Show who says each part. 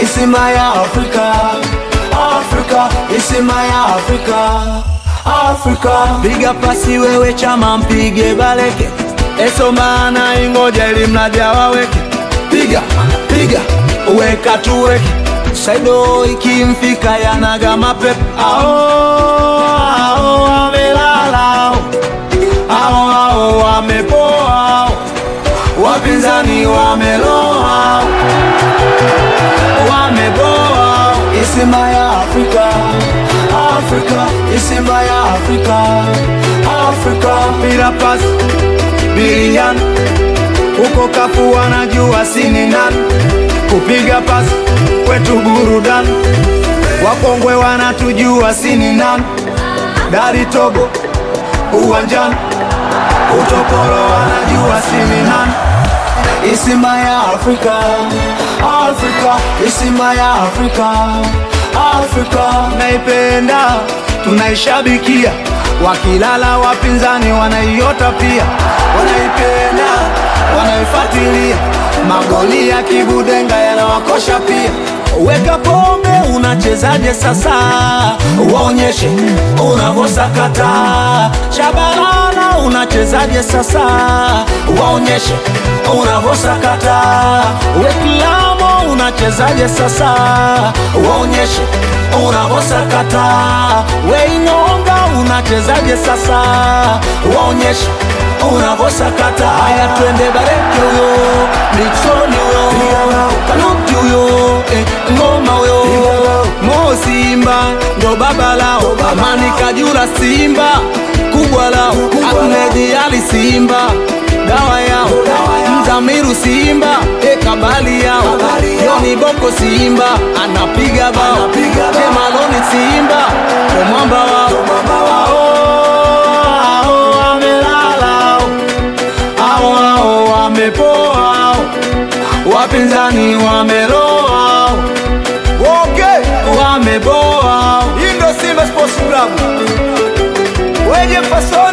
Speaker 1: isima ya Afrika, Afrika, isima ya Afrika, Afrika. Piga pasi wewe chama, mpige Baleke, esomana ingoja ili mradi awaweke. Piga, piga, weka tuweke, Saido ikimfika yanaga mapepe. Ao, ao, amelala ao, ao, wamepoa wapinzani wameloa wameboa. Isima ya Afrika, Afrika, isima ya Afrika, Afrika. Bila pasi bilian huko kafu wanajua sini nani kupiga pasi kwetu burudan, wakongwe wanatujua sini nani dari togo uwanjani utoporo wanajua sini nani isima ya Afrika, Afrika, isima ya Afrika, Afrika. Naipenda, tunaishabikia, wakilala wapinzani wanaiota pia, wanaipenda, wanaifuatilia, magoli ya kibudenga yanawakosha pia. Weka pombe, unachezaje sasa? Waonyeshe unavyosakata. Shabalala, unachezaje sasa? Waonyeshe unavyosakata. Weklamo, unachezaje sasa? Waonyeshe unavyosakata. Weinonga, unachezaje sasa? Waonyeshe unavyosakata. Haya, twende Bareke huyo, Nixon huyo, Kanuti huyo, eh, Ngoma huyo, Mo Simba ndo baba lao, Amani Kajura Simba kubwa lao, Ahmed Ali Simba dawa yao, Mzamiru Simba e kabali yao, Yoni Boko Simba anapiga bao, Kemaloni Simba ndo mwamba wao, Ao, ao, wamelala ao, ao, wamepoa ao, wapinzani wameloa okay, wameboa. Hii ndo Simba Sports Club wenye fasoni